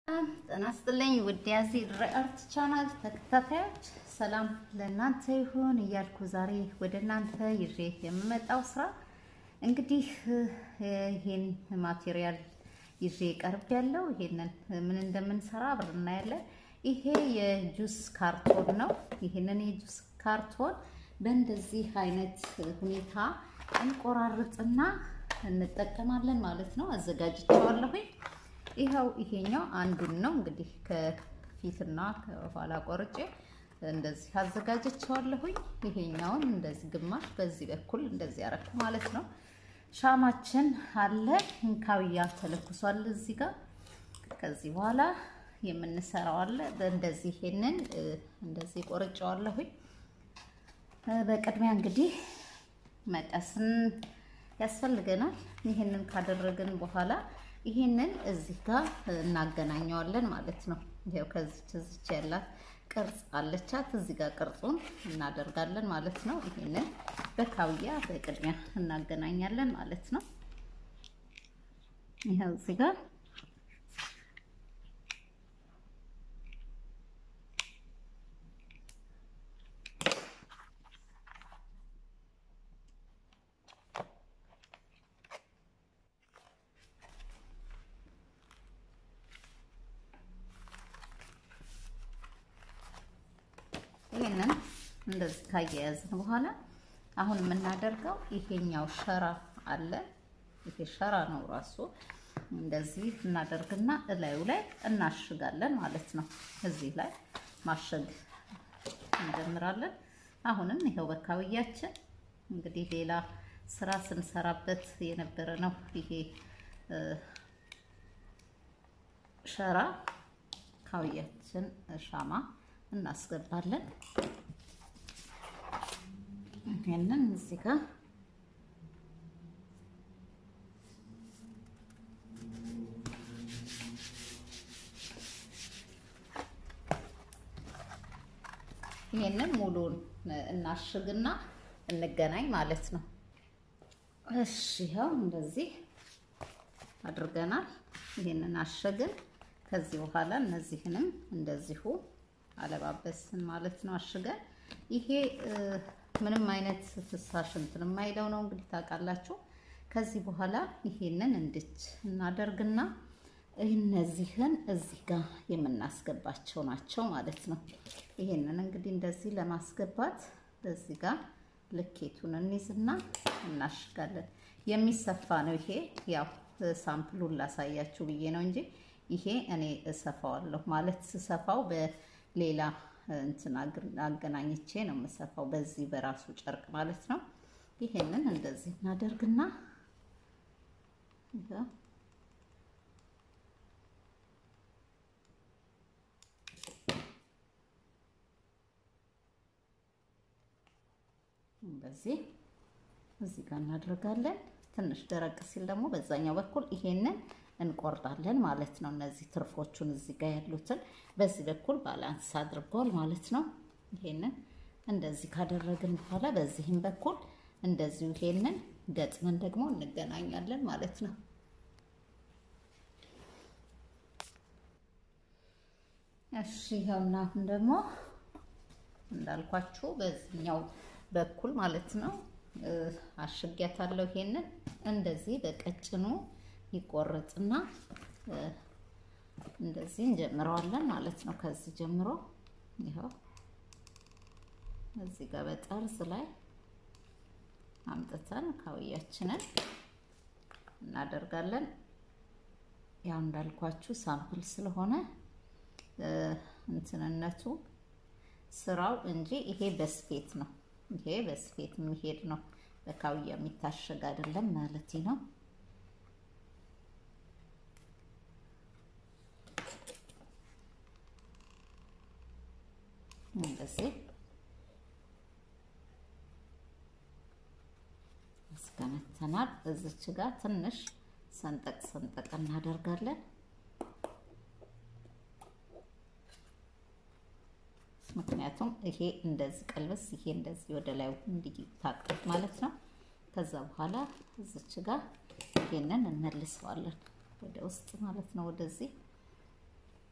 ጤና ይስጥልኝ ውድ የዚህ አርት ቻናል ተከታታዮች ሰላም ለእናንተ ይሁን እያልኩ ዛሬ ወደ እናንተ ይዤ የምመጣው ስራ እንግዲህ ይሄን ማቴሪያል ይዤ ቀርብ ያለው ይሄንን ምን እንደምንሰራ አብረን እናያለን። ይሄ የጁስ ካርቶን ነው። ይሄንን የጁስ ካርቶን በእንደዚህ አይነት ሁኔታ እንቆራርጥና እንጠቀማለን ማለት ነው። አዘጋጅቼዋለሁኝ። ይኸው ይሄኛው አንዱን ነው እንግዲህ ከፊትና ከኋላ ቆርጬ እንደዚህ አዘጋጀቸዋለሁኝ። ይሄኛውን እንደዚህ ግማሽ በዚህ በኩል እንደዚህ ያረኩ ማለት ነው። ሻማችን አለ እንካውያ ተለኩሷል እዚህ ጋር። ከዚህ በኋላ የምንሰራው አለ እንደዚህ ይሄንን እንደዚህ ቆርጬዋለሁኝ። በቅድሚያ እንግዲህ መቀስን ያስፈልገናል። ይሄንን ካደረግን በኋላ ይሄንን እዚህ ጋር እናገናኘዋለን ማለት ነው። ይሄው ከዚች እዚች ያላት ቅርጽ አለቻት። እዚህ ጋር ቅርጹን እናደርጋለን ማለት ነው። ይሄንን በካውያ በቅድሚያ እናገናኛለን ማለት ነው። ይሄው እዚህ ጋር ይሄንን እንደዚህ ካያያዝን በኋላ አሁን የምናደርገው ይሄኛው ሸራ አለ። ይሄ ሸራ ነው ራሱ። እንደዚህ እናደርግና እላዩ ላይ እናሽጋለን ማለት ነው። እዚህ ላይ ማሸግ እንጀምራለን። አሁንም ይሄው በካውያችን እንግዲህ ሌላ ስራ ስንሰራበት የነበረ ነው። ይሄ ሸራ ካውያችን ሻማ እናስገባለን። ይሄንን እዚህ ጋር ይሄንን ሙሉን እናሽግና እንገናኝ ማለት ነው። እሺ ይኸው እንደዚህ አድርገናል። ይሄንን አሸግን። ከዚህ በኋላ እነዚህንም እንደዚሁ አለባበስን ማለት ነው። አሽገን ይሄ ምንም አይነት ፍሳሽ እንትን የማይለው ነው እንግዲህ ታውቃላችሁ። ከዚህ በኋላ ይሄንን እንድች እናደርግና እነዚህን እዚህ ጋር የምናስገባቸው ናቸው ማለት ነው። ይሄንን እንግዲህ እንደዚህ ለማስገባት እዚህ ጋር ልኬቱን እንይዝና እናሽጋለን። የሚሰፋ ነው ይሄ ያው ሳምፕሉን ላሳያችሁ ብዬ ነው እንጂ ይሄ እኔ እሰፋዋለሁ ማለት ስሰፋው በሌላ እንትን አገናኝቼ ነው የምሰፋው፣ በዚህ በራሱ ጨርቅ ማለት ነው። ይሄንን እንደዚህ እናደርግና እንደዚህ እዚህ ጋር እናደርጋለን። ትንሽ ደረቅ ሲል ደግሞ በዛኛው በኩል ይሄንን እንቆርጣለን ማለት ነው። እነዚህ ትርፎቹን እዚህ ጋር ያሉትን በዚህ በኩል ባላንስ አድርጓል ማለት ነው። ይሄንን እንደዚህ ካደረግን በኋላ በዚህም በኩል እንደዚሁ ይሄንን ገጥመን ደግሞ እንገናኛለን ማለት ነው። እሺ ይኸውና አሁን ደግሞ እንዳልኳችሁ በዚህኛው በኩል ማለት ነው አሽጊያታለሁ። ይሄንን እንደዚህ በቀጭኑ ይቆረጥና እንደዚህ እንጀምረዋለን ማለት ነው። ከዚህ ጀምሮ ይኸው እዚህ ጋር በጠርዝ ላይ አምጥተን ካውያችንን እናደርጋለን። ያው እንዳልኳችሁ ሳምፕል ስለሆነ እንትንነቱ ስራው እንጂ ይሄ በስፌት ነው። ይሄ በስፌት የሚሄድ ነው። በካውያ የሚታሸግ አይደለም ማለት ነው። እንደዚህ አስከነተናል። እዚች ጋር ትንሽ ሰንጠቅ ሰንጠቅ እናደርጋለን። ምክንያቱም ይሄ እንደዚህ ቀልበስ ይሄ እንደዚህ ወደ ላይ እንዲታቀፍ ማለት ነው። ከዛ በኋላ እዚች ጋር ይሄንን እንመልሰዋለን ወደ ውስጥ ማለት ነው። ወደዚህ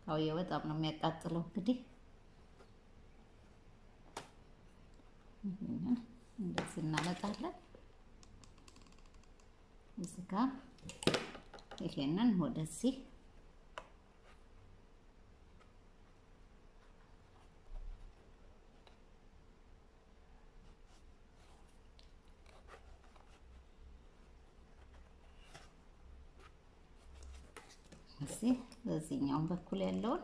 አውየ በጣም ነው የሚያቃጥለው። እንግዲህ እንደዚህ እናመጣለን። እዚህ ጋር ይሄንን ወደዚህ እዚህ በዚህኛውን በኩል ያለውን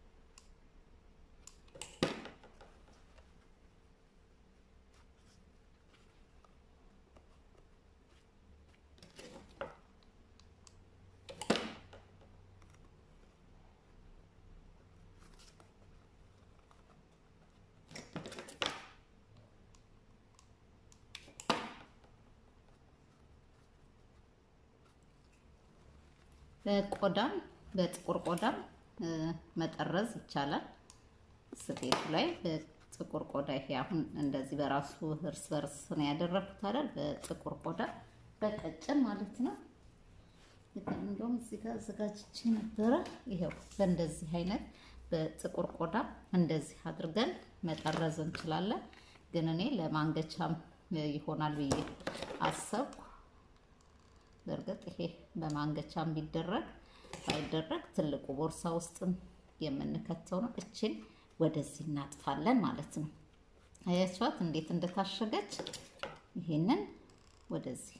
በቆዳም በጥቁር ቆዳም መጠረዝ ይቻላል። ስፌቱ ላይ በጥቁር ቆዳ ይሄ አሁን እንደዚህ በራሱ እርስ በርስ ነው ያደረኩት አይደል? በጥቁር ቆዳ በቀጭን ማለት ነው። እንደውም እዚህ ጋር አዘጋጅቼ ነበረ። ይሄው በእንደዚህ አይነት በጥቁር ቆዳ እንደዚህ አድርገን መጠረዝ እንችላለን። ግን እኔ ለማንገቻም ይሆናል ብዬ አሰብኩ። በእርግጥ ይሄ በማንገቻም ቢደረግ ባይደረግ ትልቁ ቦርሳ ውስጥም የምንከተው ነው። እችን ወደዚህ እናጥፋለን ማለት ነው። አያችኋት እንዴት እንደታሸገች። ይሄንን ወደዚህ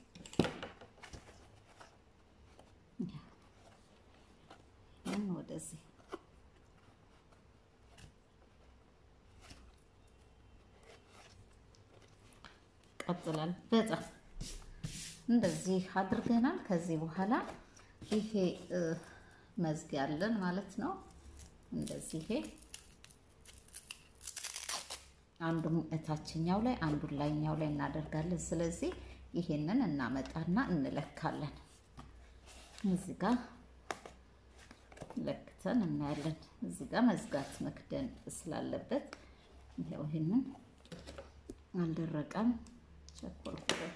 ይሄን ወደዚህ ቀጥላል በጣም እንደዚህ አድርገናል። ከዚህ በኋላ ይሄ መዝጊያ አለን ማለት ነው። እንደዚህ ይሄ አንዱን እታችኛው ላይ አንዱን ላይኛው ላይ እናደርጋለን። ስለዚህ ይሄንን እናመጣና እንለካለን። እዚህ ጋር ለክተን እናያለን። እዚህ ጋር መዝጋት መክደን ስላለበት ይሄው ይሄንን አልደረቀም፣ ቸኮልኩበት።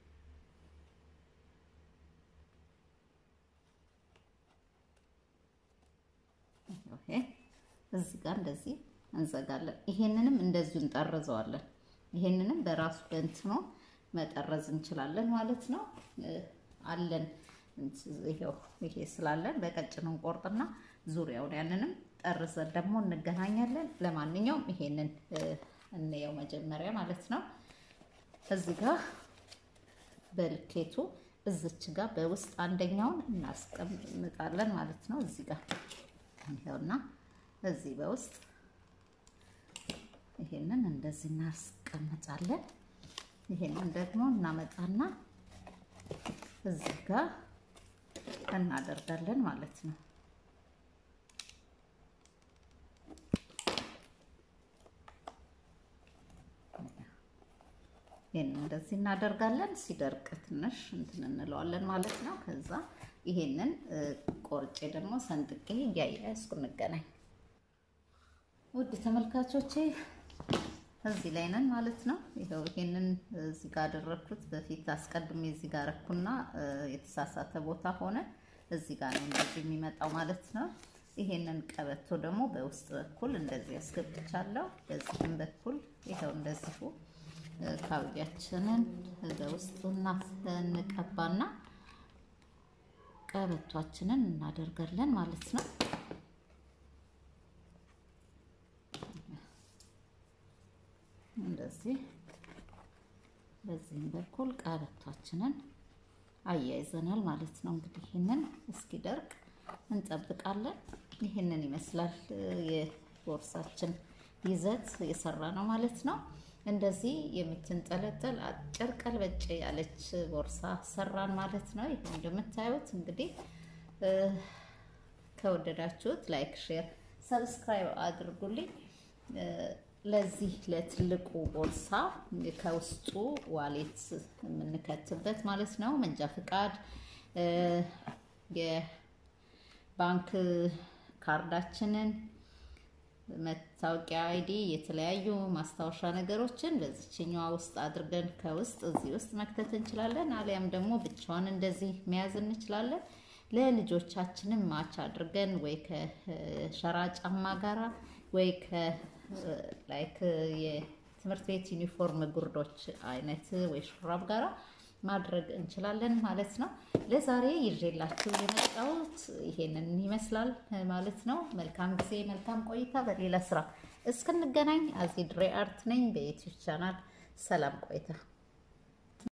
እዚህ ጋር እንደዚህ እንዘጋለን። ይሄንንም እንደዚሁ እንጠርዘዋለን። ይሄንንም በራሱ በእንትኖ መጠረዝ እንችላለን ማለት ነው። አለን ይሄው ይሄ ስላለን በቀጭኑ እንቆርጥና ዙሪያውን ያንንም ጠርዘን ደግሞ እንገናኛለን። ለማንኛውም ይሄንን እንየው መጀመሪያ ማለት ነው። እዚህ ጋር በልኬቱ እዚች ጋር በውስጥ አንደኛውን እናስቀምጣለን ማለት ነው። እዚህ ጋር ይኸውና እዚህ በውስጥ ይሄንን እንደዚህ እናስቀምጣለን። ይሄንን ደግሞ እናመጣና እዚህ ጋር እናደርጋለን ማለት ነው። ይሄን እንደዚህ እናደርጋለን። ሲደርቅ ትንሽ እንትን እንለዋለን ማለት ነው። ከዛ ይሄንን ቆርጬ ደግሞ ሰንጥቄ እያያያዝኩ እንገናኝ። ውድ ተመልካቾቼ እዚህ ላይ ነን ማለት ነው። ይኸው ይሄንን እዚህ ጋር አደረኩት። በፊት አስቀድሜ እዚህ ጋር ረኩና የተሳሳተ ቦታ ሆነ። እዚህ ጋር ነው እንደዚህ የሚመጣው ማለት ነው። ይሄንን ቀበቶ ደግሞ በውስጥ በኩል እንደዚህ ያስገብቻለሁ። በዚህም በኩል ይኸው እንደዚሁ ካውያችንን በውስጥ እንቀባና ቀበቷችንን እናደርጋለን ማለት ነው። እንደዚህ በዚህም በኩል ቀበቷችንን አያይዘናል ማለት ነው። እንግዲህ ይህንን እስኪደርቅ እንጠብቃለን። ይህንን ይመስላል የቦርሳችን ይዘት የሰራ ነው ማለት ነው። እንደዚህ የምትንጠለጠል አጭር ቀልበጭ ያለች ቦርሳ ሰራን ማለት ነው። ይህ እንደምታዩት እንግዲህ ከወደዳችሁት ላይክ፣ ሼር፣ ሰብስክራይብ አድርጉልኝ። ለዚህ ለትልቁ ቦርሳ ከውስጡ ዋሌት የምንከትበት ማለት ነው። መንጃ ፍቃድ፣ የባንክ ካርዳችንን፣ መታወቂያ፣ አይዲ፣ የተለያዩ ማስታወሻ ነገሮችን በዚችኛዋ ውስጥ አድርገን ከውስጥ እዚህ ውስጥ መክተት እንችላለን። አሊያም ደግሞ ብቻዋን እንደዚህ መያዝ እንችላለን። ለልጆቻችንም ማች አድርገን ወይ ከሸራ ጫማ ጋራ ወይ ከላይክ የትምህርት ቤት ዩኒፎርም ጉርዶች አይነት ወይ ሹራብ ጋራ ማድረግ እንችላለን ማለት ነው። ለዛሬ ይዤላችሁ የመጣሁት ይሄንን ይመስላል ማለት ነው። መልካም ጊዜ፣ መልካም ቆይታ። በሌላ ስራ እስክንገናኝ አዚ ድሬ አርት ነኝ በዩቲዩብ ቻናል። ሰላም ቆይታ